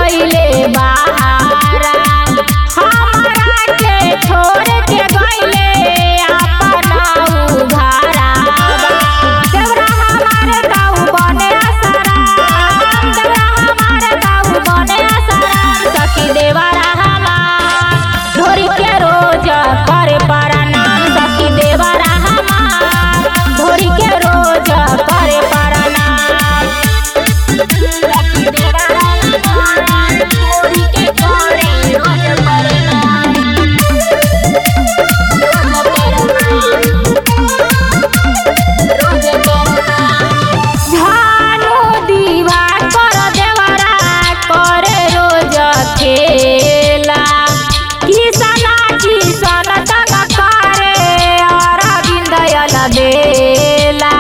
गइले बहारा हमरा के छोड़ के गइले अपना उघारा देवरा हमारे दाऊ बने असराम देवरा हमारे दाऊ बने असराम सखी देवरा हमार ढोरी के रोज करे प्रणाम सखी देवरा हमार ढोरी के रोज करे प्रणाम सखी देवरा हमार ढोरी के करे रोज प्रणाम रोज प्रणाम झानु दीवा कर देवरा करे रोज खेला किसना किसन तक करे अरविंद यल बेला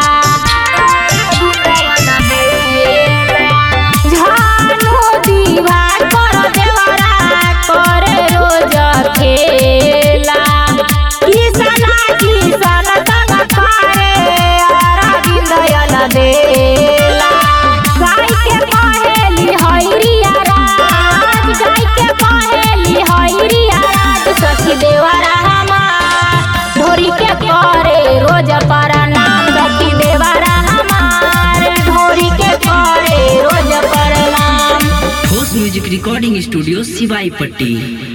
झानु दीवा कर देवरा करे रोज खेला किसना किसन तक करे अरविंद यल बेला गाय के पहेली हैरिया राज गाय के पहेली हैरिया राज सखी देवरा हमार ढोरी के करे रोज प्रणाम सखी देवरा हमार ढोरी के करे रोज प्रणाम ठोस म्यूजिक रिकॉर्डिंग स्टूडियो सिवाई पट्टी